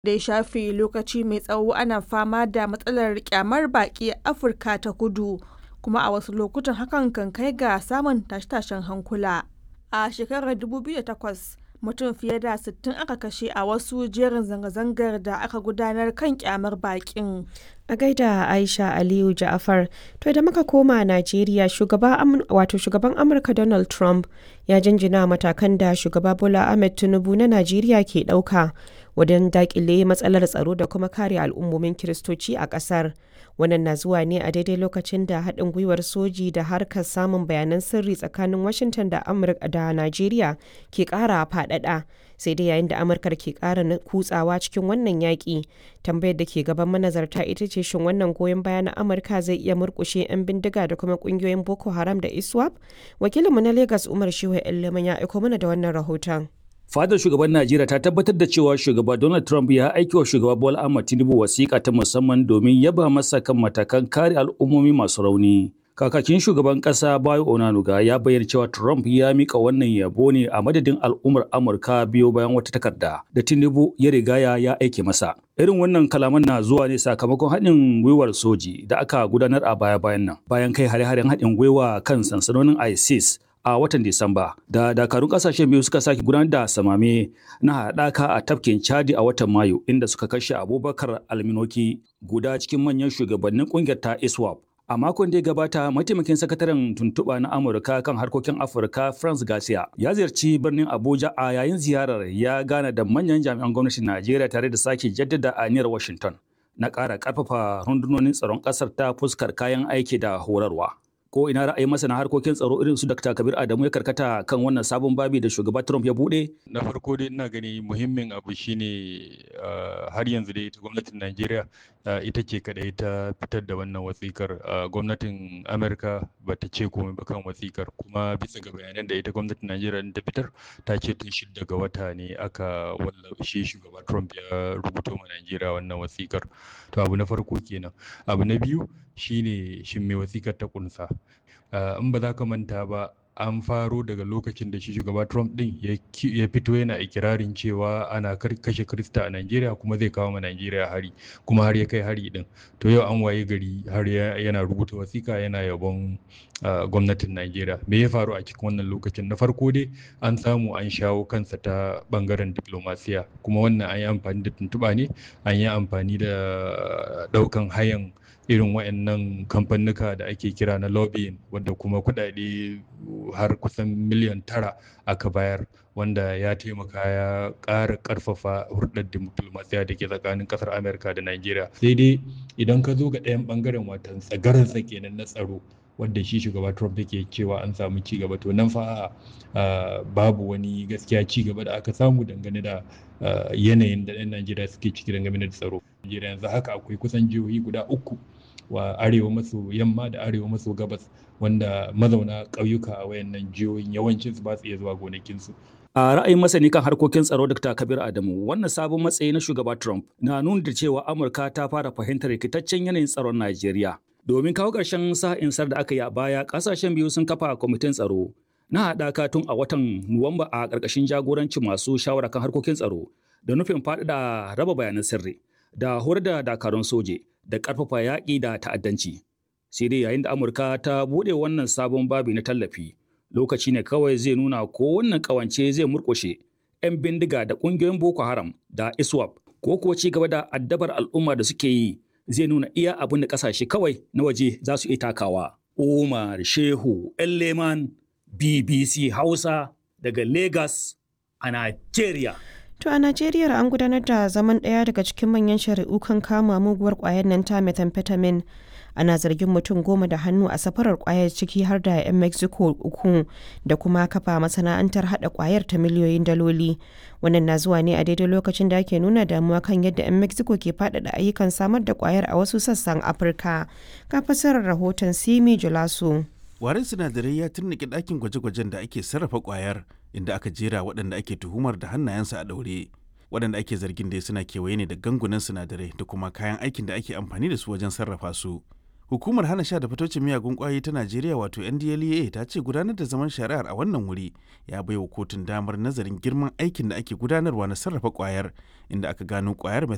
da ya shafe lokaci mai tsawo ana fama da matsalar kyamar baƙi a Afirka ta kudu kuma a wasu lokutan hakan kan kai ga samun tashe-tashen hankula. A shekarar 2008 mutum fiye da 60 aka kashe a wasu jerin zanga-zangar da aka gudanar kan kyamar baƙin. A gaida Aisha Aliyu Ja'afar, to da muka koma Najeriya shugaba wato shugaban Amurka Donald Trump ya jinjina matakan da shugaba Bola Ahmed Tinubu na Najeriya ke ɗauka wajen dakile matsalar tsaro da kuma kare al'ummomin Kiristoci a ƙasar. Wannan na zuwa ne a daidai lokacin da haɗin gwiwar soji da harkar samun bayanan sirri tsakanin Washington da Amurka da Najeriya ke ƙara faɗaɗa. Sai dai yayin da Amurkar ke ƙara kutsawa cikin wannan yaƙi, tambayar da ke gaban manazarta ita ce shin wannan goyon baya na Amurka zai iya murƙushe 'yan bindiga da kuma ƙungiyoyin Boko Haram da ISWAP? Wakilinmu na Lagos Umar Shehu Iliman ya aiko mana da wannan rahoton. Fadar shugaban Najeriya ta tabbatar da cewa shugaba Donald Trump ya aiki wa shugaba Bola Ahmed Tinubu wasiƙa ta musamman domin yaba masa kan matakan kare al'ummomi masu rauni. Kakakin shugaban ƙasa Bayo Onanuga ya bayyana cewa Trump ya mika wannan yabo ne a madadin al'ummar Amurka biyo bayan wata takarda da Tinubu ya rigaya ya aike masa. Irin wannan kalaman na zuwa ne sakamakon haɗin gwiwar soji da aka gudanar a baya-bayan nan bayan kai hare-haren haɗin gwiwa kan sansanonin ISIS a watan Disamba da dakarun kasashen biyu suka sake gudanar da samame na haɗaka a tafkin Chadi a watan Mayu inda suka kashe Abubakar Alminoki guda cikin manyan shugabannin ƙungiyar ta ISWAP. A makon da ya gabata, mataimakin sakataren tuntuɓa na Amurka kan harkokin Afirka France Garcia ya ziyarci birnin Abuja a yayin ziyarar ya gana da manyan jami'an gwamnatin Najeriya tare da sake jaddada aniyar Washington na ƙara ƙarfafa rundunonin tsaron ƙasar ta fuskar kayan aiki da horarwa. ko ina ra'ayin masana harkokin tsaro irin su Dr. Kabir Adamu ya karkata kan wannan sabon babi da shugaba Trump ya bude? Na farko dai ina gani muhimmin abu shine har yanzu dai ita gwamnatin Najeriya ita ce kadai ta fitar da wannan wasikar gwamnatin Amerika ba ta ce komai ba kan wasikar kuma bisa ga bayanan da ita gwamnatin Najeriya ta fitar ta ce tun shidda ga wata ne aka wallafe shugaba Trump ya rubuto ma Najeriya wannan wasikar. To abu na farko kenan. Abu na biyu shine shin me wasikar ta kunsa. in ba za ka manta ba an faro daga lokacin da shi shugaba Trump din ya fito yana ikirarin cewa ana kashe Krista a Najeriya kuma zai kawo ma Najeriya hari kuma har ya kai hari din to yau an waye gari har yana rubuta wasika yana yabon gwamnatin Najeriya me ya faru a cikin wannan lokacin na farko dai an samu an shawo kansa ta bangaren diplomasiya kuma wannan an yi amfani da tuntuɓa ne an yi amfani da ɗaukan hayan irin waɗannan kamfanuka da ake kira na lobbying wanda kuma kuɗaɗe har kusan miliyan tara aka bayar wanda ya taimaka ya ƙara ƙarfafa hurɗar diplomasiya da ke tsakanin ƙasar amurka da najeriya sai dai idan ka zo ga ɗayan ɓangaren watan tsagarar kenan na tsaro wanda shi shugaba Trump yake cewa an samu ci gaba to nan fa babu wani gaskiya ci gaba da aka samu dangane da yanayin da 'yan Najeriya suke ciki dangane da tsaro. Najeriya yanzu haka akwai kusan jihohi guda uku wa arewa maso yamma da arewa maso gabas wanda mazauna ƙauyuka a wayannan jihohin yawancin su ba su iya zuwa gonakinsu. A ra'ayin masani kan harkokin tsaro Dr. Kabir Adamu, wannan sabon matsayi na shugaba Trump na nuna da cewa Amurka ta fara fahimtar rikitaccen yanayin tsaron Najeriya. Domin kawo ƙarshen sa'insar da aka yi a baya, ƙasashen biyu sun kafa kwamitin tsaro na haɗaka tun a watan Nuwamba a ƙarƙashin jagorancin masu shawara kan harkokin tsaro da nufin faɗaɗa raba bayanan sirri da horar da dakarun soje da ƙarfafa yaƙi da ta'addanci. Sai dai yayin da Amurka ta buɗe wannan sabon babi na tallafi, lokaci ne kawai zai nuna ko wannan ƙawance zai murƙushe 'yan bindiga da ƙungiyoyin Boko Haram da ISWAP ko kuwa ci gaba da addabar al'umma da suke yi zai nuna iya abin da ƙasashe kawai na waje za su iya takawa. Umar Shehu Leman BBC Hausa daga Lagos a Najeriya. To a Najeriya an gudanar da zaman ɗaya daga cikin manyan shari'u kan kama muguwar ƙwayar nan ta methamphetamine. Ana zargin mutum goma da hannu a safarar ƙwayar ciki har da 'yan Mexico uku da kuma kafa masana'antar haɗa ƙwayar ta miliyoyin daloli. Wannan na zuwa ne a daidai lokacin da ake nuna damuwa kan yadda 'yan Mexico ke faɗaɗa ayyukan samar da ƙwayar a wasu sassan Afirka. Ka fasarar rahoton Simi Julaso. Warin sinadarai ya turnike ɗakin gwaje-gwajen da ake sarrafa ƙwayar inda aka jera waɗanda ake tuhumar da hannayensu a ɗaure. Waɗanda ake zargin dai suna kewaye ne da gangunan sinadarai da kuma kayan aikin da ake amfani da su wajen sarrafa su. Hukumar hana sha da fitocin miyagun ƙwayoyi ta Najeriya wato NDLEA ta ce gudanar da zaman shari'ar a wannan wuri ya baiwa kotun damar nazarin girman aikin da ake gudanarwa na sarrafa ƙwayar inda aka gano ƙwayar